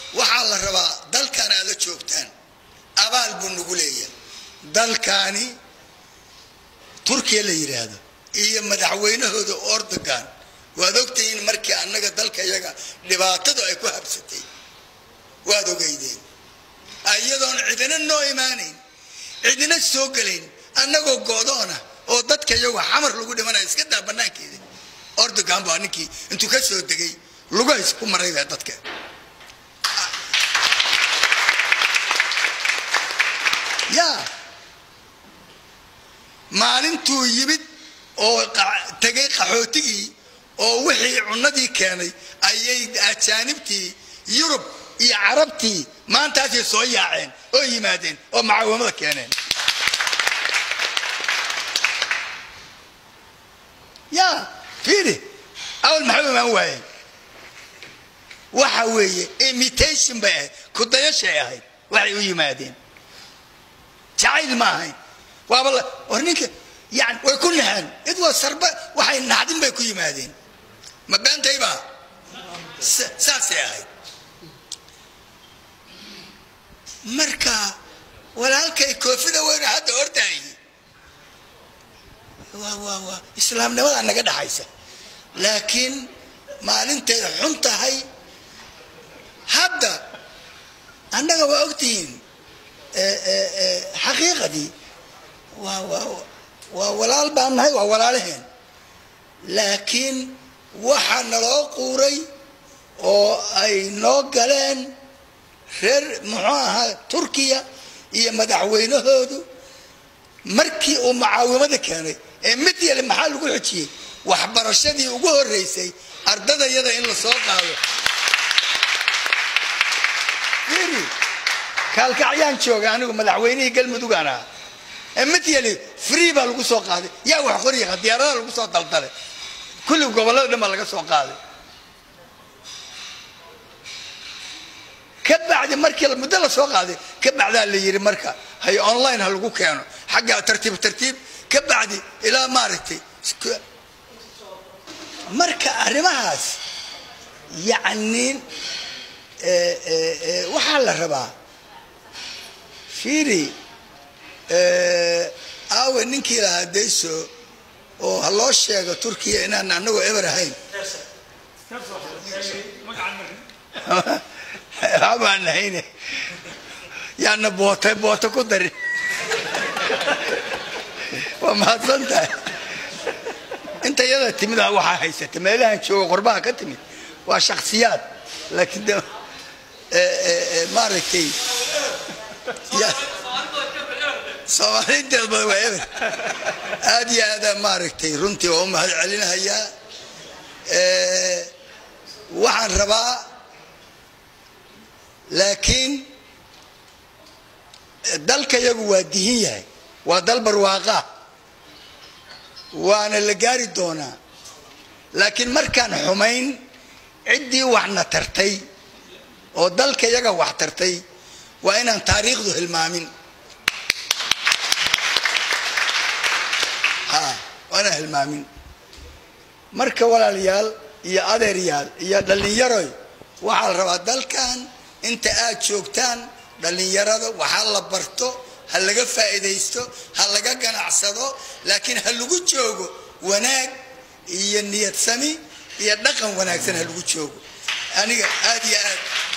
waxaa la rabaa dalkan aad la joogtaan abaal buu nagu leeyahay dalkaani turkiya la yidhaahdo iyo madaxweynahooda ordogan waad ogtihiin markii annaga dalka iyaga dhibaatadu ay ku habsatay waad ogeydeen iyadoon cidina noo imaanayn cidina soo gelayn annagoo goodoona oo dadka iyagu xamar lagu dhimanaya iska daa banaankeeda ordogan baa ninkii intuu ka soo degay lugahays ku maray baa dadka yaa maalintuu yimid oo tegay qaxootigii oo wixii cunadii keenay ayay ajaanibtii yurub iyo carabtii maantaasay soo yaaceen oo yimaadeen oo macaawimada keeneen ya fiiri awal maxay imaan waayeen waxa weeye imitation bay ahayd kudayashay ahayd waxay u yimaadeen jacayl ma ahayn waaba war ninka yani way ku naxeen id waa sarba waxay naxdin bay ku yimaadeen ma beentayba saasay ahayd marka walaalkay koofida weyna hadda ordaayi waa waa waa islaamnimada naga dhaxaysa laakiin maalintay xun tahay hadda annaga waa ogtihiin xaqiiqadii waa waa waa walaal baan nahay waa walaalaheen laakiin waxaa naloo quuray oo ay noo galeen reer muxuu ahaa turkiya iyo madaxweynahoodu markii uu mucaawimada keenay ee mid yale maxaa lagu xojiyey waxbarashadii ugu horeysay ardadayada in la soo qaado iri kaalkacyaan jooga anigu madaxweynihii galmudugaan ahaa ee mid yale free baa lagu soo qaaday yaa wax qoryaqa diyaaradaha lagu soo daldalay kulli gobollada dhan baa laga soo qaaday ka bacdi markii muddo la soo qaaday ka bacdaa la yidhi marka hay online ha lagu keeno xagga tartiib tartiib ka bacdi ilaa maaragtay marka arrimahaas yacni waxaa la rabaa fiiri aawe ninkii lahaa dayso oo ha loo sheego turkiya inaan anagoo eber ahayn habaan nahayne yaana boota boota ku darin waa mahadsan tahay inta iyada timid a waxaa haysata meelahan jooga qorbaha ka timid waa shaksiyaad laakiin de maaragtay soomaali inteed badan waa eber aad iyo aada maaragtay runtii waa u mahad celinahayaa waxaan rabaa laakiin dalka yagu waa dihin yahay waa dal barwaaqaa waana la gaari doonaa laakiin markaan xumayn ciddii waxna tartay oo dalka yaga wax tartay waa inaan taariikhdu hilmaamin waa inaan hilmaamin marka walaalayaal iyo adeeryaal iyo dhallinyaroy waxaa la rabaa dalkan inta aad joogtaan dhallinyarada waxaa la barto ha laga faa'iidaysto ha laga ganacsado laakiin ha lagu joogo wanaag iyo niyad sami iyo dhaqan wanaagsan ha lagu joogo aniga aad iyo aad